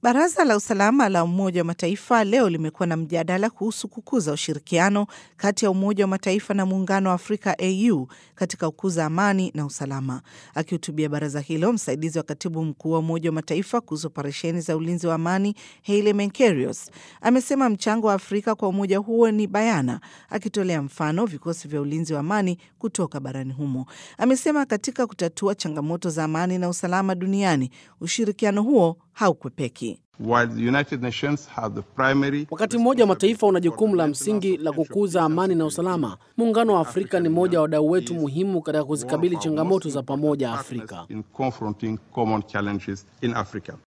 Baraza la usalama la Umoja wa Mataifa leo limekuwa na mjadala kuhusu kukuza ushirikiano kati ya Umoja wa Mataifa na Muungano wa Afrika AU katika kukuza amani na usalama. Akihutubia baraza hilo, msaidizi wa katibu mkuu wa Umoja wa Mataifa kuhusu operesheni za ulinzi wa amani Haile Menkerios amesema mchango wa Afrika kwa umoja huo ni bayana, akitolea mfano vikosi vya ulinzi wa amani kutoka barani humo. Amesema katika kutatua changamoto za amani na usalama duniani ushirikiano huo haukwepeki. Wakati mmoja wa mataifa una jukumu la msingi la kukuza amani na usalama, muungano wa Afrika ni mmoja wa wadau wetu muhimu katika kuzikabili changamoto za pamoja Afrika.